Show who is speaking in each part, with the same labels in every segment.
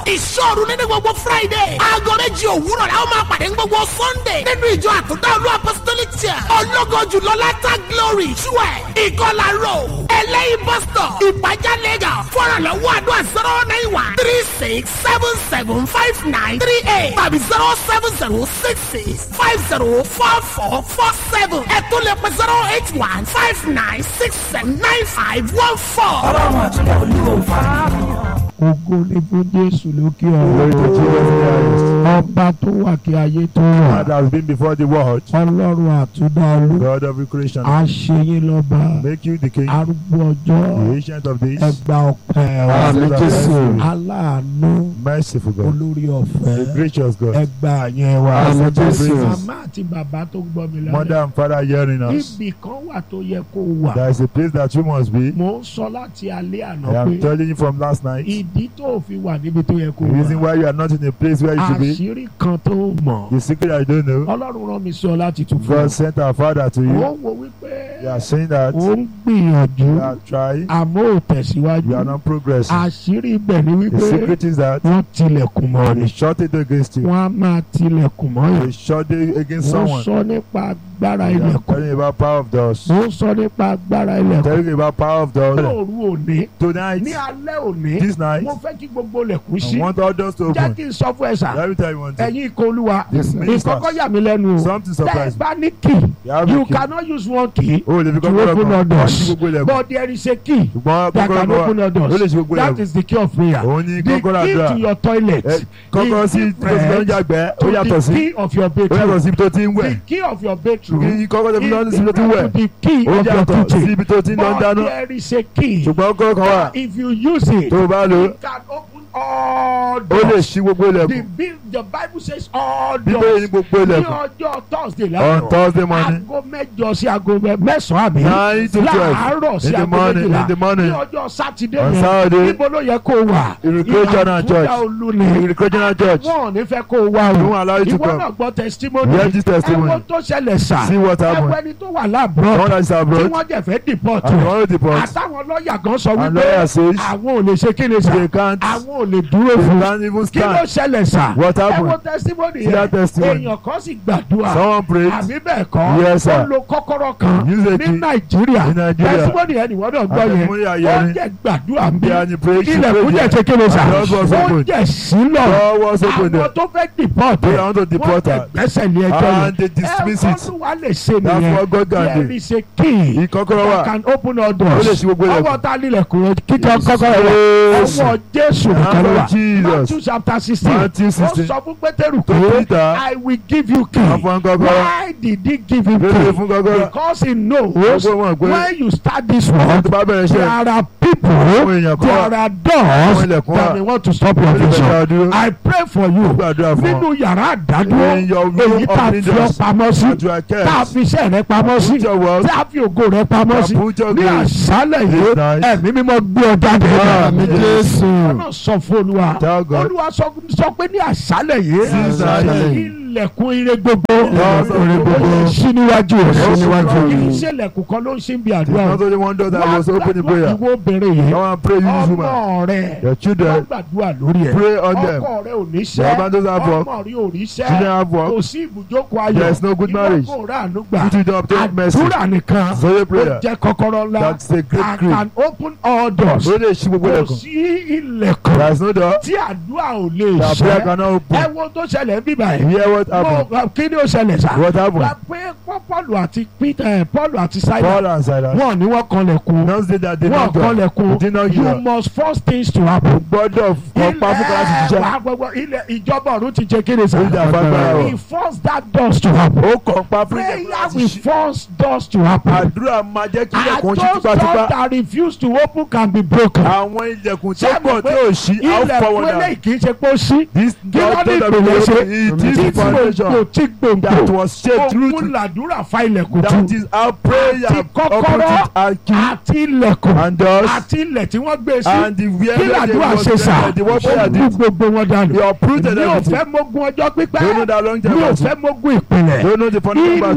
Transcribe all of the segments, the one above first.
Speaker 1: ìṣòro nínú gbogbo friday aago méjì òwúrọ̀ la ó máa pàdé ní gbogbo sunday nínú ìjọ àtúntà olú apostolic church ọlọ́gọ́ jùlọ látà glory twelve ìkọlà road ẹlẹ́yìn bus stop ìpàjá lagos fọ́nrànlọ́wọ́ àdúrà zero nine one three six seven seven five nine three eight tàbí zero seven zero six six five zero four four four seven ẹ̀tún lè pẹ́ zero eight one five nine six seven nine five one four.
Speaker 2: ọlọ́run àtúntò olúwo fara.
Speaker 3: ògo ni fún jésù lókè
Speaker 4: Glory to Jesus
Speaker 3: ọ̀run
Speaker 4: Christ.
Speaker 3: ọba tó wà kí ayé tó wà
Speaker 4: God has been before the world.
Speaker 3: ọlọ́run àtúndá olú
Speaker 4: God of creation.
Speaker 3: àṣeyín lọ́ba
Speaker 4: Make you the king,
Speaker 3: arúgbó
Speaker 4: the
Speaker 3: ọjọ́
Speaker 4: ancient of days.
Speaker 3: ẹgbà ọpẹ́ wa
Speaker 4: Àmín Jésù.
Speaker 3: aláàánú
Speaker 4: Merciful God.
Speaker 3: olórí
Speaker 4: The
Speaker 3: ọ̀fẹ́
Speaker 4: gracious God.
Speaker 3: ẹgbà yẹn wa
Speaker 4: Àmín Jésù.
Speaker 3: màmá àti bàbá tó gbọ́ mi
Speaker 4: Mother
Speaker 3: lálẹ́
Speaker 4: and father hearing us.
Speaker 3: ibì kan wà tó yẹ kó wà
Speaker 4: There is a place that you must be.
Speaker 3: mò ń sọ láti alẹ́ àná
Speaker 4: I am
Speaker 3: pé
Speaker 4: telling you from last night.
Speaker 3: ìdí tó fi wà níbi tó yẹ kó
Speaker 4: The reason
Speaker 3: wà
Speaker 4: why you are not in a place where you should be.
Speaker 3: àṣírí kan tó mọ̀
Speaker 4: The secret I don't know.
Speaker 3: ọlọ́run rán mi sọ láti tún fún
Speaker 4: God
Speaker 3: ọ
Speaker 4: sent our father to
Speaker 3: ó
Speaker 4: you.
Speaker 3: ń wo wípé
Speaker 4: You are saying that
Speaker 3: ó ń gbìyànjú
Speaker 4: you are trying.
Speaker 3: àmọ́ ò tẹ̀síwájú
Speaker 4: You are not progressing.
Speaker 3: àṣírí ibẹ̀ ni
Speaker 4: The
Speaker 3: wípé
Speaker 4: secret is that
Speaker 3: wọ́n tilẹ̀kùn mọ́
Speaker 4: they
Speaker 3: ni
Speaker 4: shot it against you.
Speaker 3: wọ́n á máa tilẹ̀kùn mọ́
Speaker 4: They
Speaker 3: yìí
Speaker 4: shot it against
Speaker 3: wọ́n
Speaker 4: someone.
Speaker 3: sọ nípa agbára
Speaker 4: You are
Speaker 3: ilẹ̀kùn
Speaker 4: telling about power of doors.
Speaker 3: wọ́n sọ nípa agbára ilẹ̀kùn
Speaker 4: Telling about power of doors.
Speaker 3: lóòru òní
Speaker 4: Tonight,
Speaker 3: ní alẹ́ òní
Speaker 4: this night,
Speaker 3: mo fẹ́ kí gbogbo ilẹ̀kùn
Speaker 4: I
Speaker 3: ṣí
Speaker 4: want all doors to
Speaker 3: jẹ́
Speaker 4: open.
Speaker 3: kí n sọ fún ẹ sà
Speaker 4: Let me tell you one thing.
Speaker 3: ẹ̀yin ikọ̀ olúwa
Speaker 4: Yes, ministers.
Speaker 3: ìkọ́kọ́ yà mí lẹ́nu o
Speaker 4: Something
Speaker 3: tẹ́ ẹ
Speaker 4: surprised me.
Speaker 3: bá ní key
Speaker 4: You have
Speaker 3: you
Speaker 4: a key.
Speaker 3: cannot use one key
Speaker 4: O lè fi
Speaker 3: to
Speaker 4: kọ́kọ́rọ́
Speaker 3: open
Speaker 4: kan.
Speaker 3: all
Speaker 4: Wọ́n
Speaker 3: doors
Speaker 4: ṣí gbogbo ilẹ̀kùn.
Speaker 3: but there is a key
Speaker 4: Ṣùgbọ́n
Speaker 3: that
Speaker 4: kọ́kọ́rọ́
Speaker 3: can
Speaker 4: kan
Speaker 3: open
Speaker 4: wà.
Speaker 3: all doors
Speaker 4: Ó lè ṣí gbogbo
Speaker 3: that
Speaker 4: ilẹ̀kùn.
Speaker 3: is the key of prayer
Speaker 4: Òun ni
Speaker 3: the
Speaker 4: kọ́kọ́rọ́
Speaker 3: key to
Speaker 4: àdúrà.
Speaker 3: your toilet
Speaker 4: Ẹ, Kọ́kọ́rọ́ sí tó ti lọ ń yàgbẹ́. Ó
Speaker 3: to
Speaker 4: yàtọ̀
Speaker 3: the
Speaker 4: sí.
Speaker 3: key of your
Speaker 4: Ó yàtọ̀
Speaker 3: bedroom
Speaker 4: sí ibi tó ti ń
Speaker 3: the
Speaker 4: wẹ̀.
Speaker 3: key of your bedroom
Speaker 4: Kí kọ́kọ́rọ́ tó fi lọ sí ibi tó ti ń
Speaker 3: is
Speaker 4: wẹ̀.
Speaker 3: different to the key
Speaker 4: Ó
Speaker 3: of your
Speaker 4: yàtọ̀ sí
Speaker 3: kitchen
Speaker 4: ibi tó ti ń lọ ń
Speaker 3: but
Speaker 4: dáná.
Speaker 3: there is a key
Speaker 4: Ṣùgbọ́n kọ́kọ́rọ́ kan wà.
Speaker 3: that if you use it
Speaker 4: Tó o bá lò ó,
Speaker 3: it can open all
Speaker 4: ó lè
Speaker 3: doors
Speaker 4: ṣí gbogbo
Speaker 3: the
Speaker 4: ilẹ̀kùn.
Speaker 3: Bi- the bible says all
Speaker 4: Bíbélì
Speaker 3: doors
Speaker 4: ní gbogbo
Speaker 3: ní
Speaker 4: ilẹ̀kùn.
Speaker 3: ọjọ́ thursday
Speaker 4: On
Speaker 3: láàárọ̀
Speaker 4: Thursday morning,
Speaker 3: aago mẹ́jọ sí aago mẹ- mẹ́sàn-án àbí
Speaker 4: nine to
Speaker 3: láàárọ̀
Speaker 4: twelve
Speaker 3: sí
Speaker 4: in the
Speaker 3: aago
Speaker 4: morning,
Speaker 3: méjìlá
Speaker 4: in the
Speaker 3: ní
Speaker 4: morning,
Speaker 3: ọjọ́ sátidé
Speaker 4: on
Speaker 3: yẹn
Speaker 4: Saturday,
Speaker 3: níbo ló yẹ kó o wà
Speaker 4: Recreational church.
Speaker 3: olùlé
Speaker 4: in the Christian church.
Speaker 3: wọn ò ní fẹ́ kó o wá
Speaker 4: They
Speaker 3: o
Speaker 4: won't allow you to
Speaker 3: ìwọ
Speaker 4: come.
Speaker 3: náà gbọ́ testimony
Speaker 4: Hear this testimony.
Speaker 3: ẹ̀wọ̀n tó ṣẹlẹ̀ sà
Speaker 4: See what
Speaker 3: ẹ̀wọ̀n
Speaker 4: happened.
Speaker 3: ẹni tó wà
Speaker 4: Someone
Speaker 3: láàbùrọ̀
Speaker 4: that is
Speaker 3: tí
Speaker 4: abroad
Speaker 3: wọ́n jẹ̀ fẹ́ deport
Speaker 4: and
Speaker 3: rẹ̀
Speaker 4: one of the boss
Speaker 3: àtàwọn lọ́ọ̀yà gan sọ
Speaker 4: and
Speaker 3: wípé
Speaker 4: lawyer says
Speaker 3: àwọn ò lè ṣe kí ni sà
Speaker 4: they can't
Speaker 3: àwọn ò lè dúró
Speaker 4: they
Speaker 3: fún
Speaker 4: can't even
Speaker 3: kí ló
Speaker 4: stand.
Speaker 3: ṣẹlẹ̀ sà
Speaker 4: What happened?
Speaker 3: ẹ̀wọ̀n testimony
Speaker 4: See that
Speaker 3: yẹn
Speaker 4: testimony.
Speaker 3: èèyàn kan sì gbàdúrà
Speaker 4: Someone prayed.
Speaker 3: àbí bẹ́ẹ̀ kọ́
Speaker 4: Yes, sir.
Speaker 3: ó lo kọ́kọ́rọ́ kan
Speaker 4: Use a
Speaker 3: ní
Speaker 4: key.
Speaker 3: nàìjíríà
Speaker 4: In Nigeria.
Speaker 3: testimony yẹn nìwọ́n náà gbọ́
Speaker 4: And
Speaker 3: yẹn
Speaker 4: testimony are
Speaker 3: ó
Speaker 4: hearing.
Speaker 3: jẹ́ gbàdúrà ń bí
Speaker 4: They are in the prayer. She
Speaker 3: ilẹ̀kùn jẹ́
Speaker 4: prayed.
Speaker 3: ṣe kéde sà
Speaker 4: And doors was
Speaker 3: ó
Speaker 4: opened.
Speaker 3: jẹ́ sílọ̀
Speaker 4: Door was open
Speaker 3: àwọn
Speaker 4: there.
Speaker 3: tó fẹ́ deport
Speaker 4: They
Speaker 3: ẹ̀
Speaker 4: want to
Speaker 3: wọ́n
Speaker 4: deport
Speaker 3: jẹ́
Speaker 4: her.
Speaker 3: gbẹ́sẹ̀ ní ẹjọ́ yẹn
Speaker 4: And they dismiss
Speaker 3: ẹ̀
Speaker 4: it.
Speaker 3: kọ́nù wa lè ṣe
Speaker 4: That's
Speaker 3: nìyẹn
Speaker 4: what God can
Speaker 3: there
Speaker 4: do.
Speaker 3: is a key
Speaker 4: Ìkọ́kọ́rọ́
Speaker 3: that
Speaker 4: wà.
Speaker 3: can open all
Speaker 4: Ó lè
Speaker 3: doors
Speaker 4: ṣí gbogbo ilẹ̀kùn.
Speaker 3: ọwọ́ ta nílẹ̀kùn rẹ̀ kíkọ́
Speaker 4: Yes.
Speaker 3: kọ́kọ́rọ́ rẹ̀ ọwọ́ jésù nìkan ló wà
Speaker 4: Jesus.
Speaker 3: matthew chapter sixteen
Speaker 4: Matthew
Speaker 3: ó
Speaker 4: 16.
Speaker 3: sọ fún pétérù
Speaker 4: To
Speaker 3: pé
Speaker 4: Peter.
Speaker 3: i will give you key
Speaker 4: Wọ́n fún kọ́kọ́rọ́.
Speaker 3: why did he give him
Speaker 4: Lórí
Speaker 3: key
Speaker 4: fún kọ́kọ́rọ́.
Speaker 3: because he knows
Speaker 4: Gbogbo wọn pé
Speaker 3: when you start this
Speaker 4: wọ́n
Speaker 3: work
Speaker 4: tó bá bẹ̀rẹ̀
Speaker 3: there
Speaker 4: iṣẹ́
Speaker 3: are people
Speaker 4: àwọn èèyàn kan
Speaker 3: there
Speaker 4: wà.
Speaker 3: are
Speaker 4: Àwọn
Speaker 3: doors
Speaker 4: ilẹ̀kùn
Speaker 3: that
Speaker 4: wà.
Speaker 3: they want to stop your
Speaker 4: Ó lè fẹ́
Speaker 3: vision
Speaker 4: dá ọ dúró.
Speaker 3: i pray for you
Speaker 4: Ó gbàdúrà fún ọ.
Speaker 3: nínú yàrá àdádúró
Speaker 4: In your room
Speaker 3: èyí tá a
Speaker 4: of
Speaker 3: fi ọ
Speaker 4: leaders.
Speaker 3: pamọ́ sí
Speaker 4: That you are
Speaker 3: tá a
Speaker 4: kept.
Speaker 3: fi iṣẹ́ rẹ pamọ́ sí
Speaker 4: Put your wealth.
Speaker 3: tí a fi ògo rẹ pamọ́ sí
Speaker 4: Put your
Speaker 3: ní
Speaker 4: grace.
Speaker 3: àṣálẹ̀ yìí
Speaker 4: This night.
Speaker 3: ẹ̀mí mímọ́ gbé ọ jáde.
Speaker 4: Àmín Jésù.
Speaker 3: ọ̀nà sọ fún olúwa
Speaker 4: Tell God.
Speaker 3: olúwa sọ sọ pé ní àṣálẹ̀ yìí
Speaker 4: This night.
Speaker 3: ilẹ̀kùn ire gbogbo
Speaker 4: Ilẹ̀kùn ire gbogbo.
Speaker 3: ó ṣí níwájú rẹ̀
Speaker 4: Ó ṣí níwájú
Speaker 3: kì í
Speaker 4: rẹ̀.
Speaker 3: ṣe ilẹ̀kùn kan ló ń ṣí bí
Speaker 4: It's
Speaker 3: àdúrà
Speaker 4: not only one door that was open in prayer.
Speaker 3: ìwọ obìnrin yìí
Speaker 4: Come and pray, you woman.
Speaker 3: ọmọ rẹ
Speaker 4: Your
Speaker 3: wọ́n
Speaker 4: children,
Speaker 3: gbàdúrà lórí ẹ̀
Speaker 4: pray on them.
Speaker 3: ọkọ rẹ ò ní
Speaker 4: Your
Speaker 3: ṣẹ́
Speaker 4: husband doesn't have work.
Speaker 3: ọmọ rẹ ò ní ṣẹ́
Speaker 4: Children have work.
Speaker 3: kò sí ibùjókòó ayọ̀
Speaker 4: There is no good marriage.
Speaker 3: ìwọ kò rà àánú gbà
Speaker 4: You two don't obtain mercy.
Speaker 3: àdúrà nìkan
Speaker 4: So your
Speaker 3: ó
Speaker 4: prayer.
Speaker 3: jẹ́ kọ́kọ́rọ́ ńlá
Speaker 4: That's a great
Speaker 3: and
Speaker 4: creed.
Speaker 3: can open all doors
Speaker 4: Ó lè ṣí gbogbo
Speaker 3: kò
Speaker 4: ilẹ̀kùn.
Speaker 3: sí ilẹ̀kùn
Speaker 4: There is no door.
Speaker 3: tí àdúrà ò lè
Speaker 4: That prayer
Speaker 3: ṣẹ́
Speaker 4: cannot
Speaker 3: ẹ
Speaker 4: open.
Speaker 3: wo tó ṣẹlẹ̀ bíbá yìí
Speaker 4: Hear what happened.
Speaker 3: mo kí ni ó ṣẹlẹ̀ sá
Speaker 4: What happened?
Speaker 3: wà pé Pọ́ọ̀lù àti Peter Pọ́ọ̀lù àti Sílà
Speaker 4: Paul and Silas.
Speaker 3: wọ́n ní wọ́n kanlẹ̀kùn
Speaker 4: Don't say that they
Speaker 3: wọ́n
Speaker 4: not go.
Speaker 3: kanlẹ̀kùn
Speaker 4: They not
Speaker 3: you
Speaker 4: hear.
Speaker 3: must force things to happen.
Speaker 4: Gbọ́dọ̀ kọ́ pa fún kọ́lá ti
Speaker 3: ilẹ̀
Speaker 4: ṣiṣẹ́.
Speaker 3: wà gbogbo ilẹ̀ ìjọba ọ̀run ti jẹ kéde sá.
Speaker 4: Ó jà fagbára wọ̀.
Speaker 3: he force that doors to happen.
Speaker 4: Ó kọ́ pa fún
Speaker 3: prayer
Speaker 4: kọ́lá ti
Speaker 3: will
Speaker 4: ṣiṣẹ́.
Speaker 3: force doors to happen.
Speaker 4: Àdúrà máa jẹ́ kí
Speaker 3: and
Speaker 4: ilẹ̀kùn
Speaker 3: those
Speaker 4: ṣí
Speaker 3: doors
Speaker 4: tipátipá.
Speaker 3: that refuse to open can be broken.
Speaker 4: Àwọn ilẹ̀kùn tó
Speaker 3: Ṣé
Speaker 4: pọ̀
Speaker 3: mo
Speaker 4: tí
Speaker 3: pé
Speaker 4: ò ṣí, a ó fọwọ́
Speaker 3: ilẹ̀kùn
Speaker 4: dà.
Speaker 3: eléyìí kì í ṣe pé ó ṣí.
Speaker 4: This
Speaker 3: kí ló
Speaker 4: door
Speaker 3: ní
Speaker 4: that
Speaker 3: ìpìlẹ̀ ṣe?
Speaker 4: it is
Speaker 3: tí
Speaker 4: the foundation
Speaker 3: gbòǹgbò tí
Speaker 4: that
Speaker 3: gbòǹgbò
Speaker 4: was shaped through
Speaker 3: òun
Speaker 4: to
Speaker 3: làdúrà fa ilẹ̀kùn
Speaker 4: that
Speaker 3: tú.
Speaker 4: is our prayer
Speaker 3: àti kọ́kọ́rọ́
Speaker 4: opposite and key
Speaker 3: àti ilẹ̀kùn
Speaker 4: and doors
Speaker 3: àti ilẹ̀ tí wọ́n gbé sí.
Speaker 4: and the where
Speaker 3: kí
Speaker 4: they
Speaker 3: làdúrà
Speaker 4: was
Speaker 3: ṣe sà
Speaker 4: the what prayer
Speaker 3: ó kú
Speaker 4: did.
Speaker 3: gbogbo wọn dànù.
Speaker 4: You uprooted
Speaker 3: mi ò
Speaker 4: everything.
Speaker 3: fẹ́ mogun ọjọ́
Speaker 4: Don't know
Speaker 3: pípẹ́
Speaker 4: that long
Speaker 3: mi
Speaker 4: time
Speaker 3: ò
Speaker 4: ago.
Speaker 3: fẹ́ mogun ìpìlẹ̀
Speaker 4: Don't know the fundamental battle.
Speaker 3: ilẹ̀kùn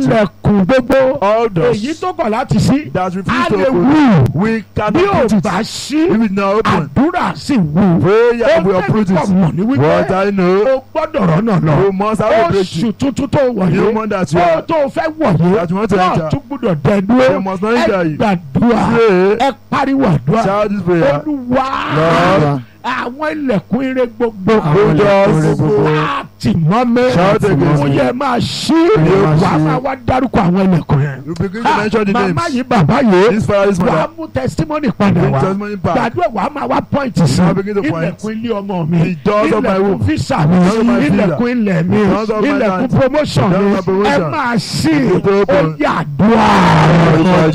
Speaker 3: ilẹ̀kùn gbogbo
Speaker 4: all doors
Speaker 3: èyí tó kọ̀ láti sí
Speaker 4: that
Speaker 3: a
Speaker 4: refuse to
Speaker 3: lè
Speaker 4: open
Speaker 3: wù
Speaker 4: we
Speaker 3: bí
Speaker 4: cannot
Speaker 3: ò
Speaker 4: put it
Speaker 3: bá sí
Speaker 4: if it not open
Speaker 3: àdúrà sì wù
Speaker 4: prayer will
Speaker 3: ó
Speaker 4: uproot
Speaker 3: tẹ̀lé
Speaker 4: it
Speaker 3: mọ̀ ní wípé
Speaker 4: what I know
Speaker 3: o gbọ́dọ̀ rọ́nà lọ
Speaker 4: you must have a
Speaker 3: oṣù
Speaker 4: breakthrough
Speaker 3: tuntun tó wọ̀
Speaker 4: You
Speaker 3: yé
Speaker 4: want that you
Speaker 3: ó
Speaker 4: are-
Speaker 3: tó fẹ́ wọ̀ yé
Speaker 4: that you want to
Speaker 3: náà
Speaker 4: enter.
Speaker 3: tún gbọ́dọ̀ dẹ̀
Speaker 4: they
Speaker 3: dúró
Speaker 4: must not
Speaker 3: ẹ
Speaker 4: enter you
Speaker 3: gbàdúrà
Speaker 4: pray
Speaker 3: ẹ pariwo àdúrà
Speaker 4: shout this prayer
Speaker 3: olúwa
Speaker 4: Lord.
Speaker 3: àwọn ilẹ̀kùn ire gbogbo
Speaker 4: Àwọn ilẹ̀kùn ire gbogbo.
Speaker 3: láti mọ́ mi
Speaker 4: Shout again.
Speaker 3: mo yẹ máa ṣí
Speaker 4: máa
Speaker 3: wàá
Speaker 4: ṣí.
Speaker 3: máa wá dárúkọ àwọn ilẹ̀kùn yẹn
Speaker 4: you begin to
Speaker 3: Ah,
Speaker 4: mention the
Speaker 3: màmá
Speaker 4: names
Speaker 3: yìí bàbá yìí
Speaker 4: this father this
Speaker 3: wàá
Speaker 4: mother
Speaker 3: mú testimony padà
Speaker 4: bring
Speaker 3: wá
Speaker 4: testimony back
Speaker 3: gbàdúrà wàá máa wá pọ́ìntì sí
Speaker 4: Now begin to point.
Speaker 3: ilẹ̀kùn ilé ọmọ mi
Speaker 4: The doors of my
Speaker 3: ilẹ̀kùn
Speaker 4: womb.
Speaker 3: físà mi
Speaker 4: doors of my visa.
Speaker 3: ilẹ̀kùn ilẹ̀ mi
Speaker 4: The doors of my
Speaker 3: ilẹ̀kùn
Speaker 4: land.
Speaker 3: promotion
Speaker 4: The
Speaker 3: mi
Speaker 4: doors of my
Speaker 3: ẹ
Speaker 4: promotion.
Speaker 3: máa ṣí
Speaker 4: It will
Speaker 3: ó
Speaker 4: open.
Speaker 3: yàdúrà
Speaker 4: Orúkọ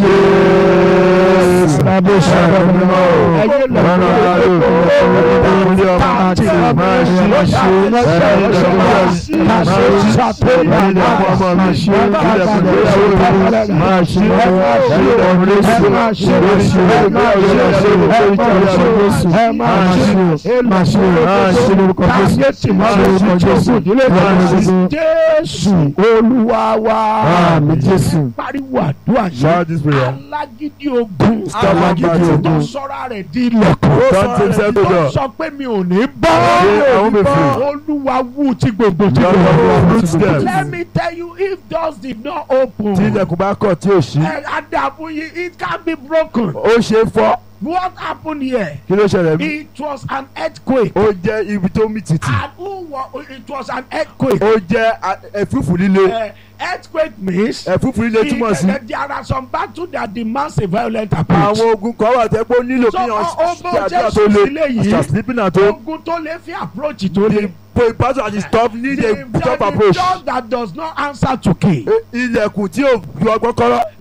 Speaker 4: Jésù.
Speaker 3: Bàbá ìṣẹ̀lẹ̀ mi mọ́ o. Ẹyẹ lẹ̀kùn
Speaker 4: Lọ́nà
Speaker 3: ilé
Speaker 4: ìlú.
Speaker 3: gbogbo.
Speaker 4: Ilé ọmọ
Speaker 3: Táàtì
Speaker 4: àti
Speaker 3: ọmọ
Speaker 4: máa ṣí,
Speaker 3: mi.
Speaker 4: máa ṣí,
Speaker 3: Táàtì
Speaker 4: máa ṣí,
Speaker 3: ọmọ
Speaker 4: máa
Speaker 3: mi.
Speaker 4: ṣí,
Speaker 3: Máa ṣí,
Speaker 4: máa ṣí.
Speaker 3: ṣàtúnyẹ̀,
Speaker 4: Ilé
Speaker 3: máa
Speaker 4: ọmọ mi.
Speaker 3: ṣí.
Speaker 4: Ilé
Speaker 3: Bàbá
Speaker 4: ẹ̀kún
Speaker 3: ìṣẹ̀lẹ̀
Speaker 4: ìgbéyàwó mi.
Speaker 3: mi.
Speaker 4: Máa ṣí.
Speaker 3: Ẹ máa ṣí.
Speaker 4: Ilé ọmọ mi.
Speaker 3: Ẹ máa ṣí.
Speaker 4: Ẹ máa ṣí.
Speaker 3: Ẹ máa ṣí.
Speaker 4: Ilé ọmọ mi.
Speaker 3: Ẹ máa ṣí. Ẹ máa ṣí.
Speaker 4: Máa ṣí. Máa ṣí lórúkọ Jésù.
Speaker 3: Táyé tì máa
Speaker 4: Máa ṣí
Speaker 3: lórúkọ Jésù.
Speaker 4: Ìdílé
Speaker 3: Máa
Speaker 4: máa
Speaker 3: ṣí.
Speaker 4: ṣí.
Speaker 3: Jésù Olúwa wa.
Speaker 4: Àmín Jésù.
Speaker 3: Pariwo àdúrà yìí.
Speaker 4: Shout this prayer.
Speaker 3: Alágídí ogun.
Speaker 4: Alágídí ogun.
Speaker 3: Tó sọ́ra rẹ̀ di ilẹ̀kùn.
Speaker 4: Don't take self to
Speaker 3: Tó
Speaker 4: door.
Speaker 3: sọ pé mi ò ní bọ́.
Speaker 4: Say, I won't be free.
Speaker 3: Olúwa wú tí gbogbo tí
Speaker 4: Lord,
Speaker 3: gbogbo.
Speaker 4: uproot them.
Speaker 3: Let me tell you if doors did not open.
Speaker 4: tí ilẹ̀kùn bá kọ̀ tí ò ṣí
Speaker 3: ẹ Adamu yìí it can be broken.
Speaker 4: ó ṣe é fọ́
Speaker 3: What happened here?
Speaker 4: kí ló ṣẹlẹ̀ bí
Speaker 3: It was an earthquake.
Speaker 4: ó jẹ́ ibi tó mì tìtì
Speaker 3: And who wa it was an earthquake.
Speaker 4: ó jẹ́ a- ẹ̀fúùfù líle
Speaker 3: Uh, earthquake means.
Speaker 4: ẹ̀fúùfù líle túmọ̀ sí
Speaker 3: it- there are some battles that demands a violent approach.
Speaker 4: àwọn ogun kan wà tẹ́ pé ó nílò
Speaker 3: So,
Speaker 4: kí
Speaker 3: ọ-
Speaker 4: wọ́n
Speaker 3: ọmọ
Speaker 4: ṣe àdúrà
Speaker 3: Jésù
Speaker 4: tó le
Speaker 3: sílé yìí.
Speaker 4: àṣà sleeping at home
Speaker 3: ogun tó lè fi approach tó lè.
Speaker 4: the pastor at the stop need a
Speaker 3: The-
Speaker 4: top
Speaker 3: the
Speaker 4: approach
Speaker 3: door that does not answer to key.
Speaker 4: E- ilẹ̀kùn tí ò ju ọgbọ́n kọ́rọ́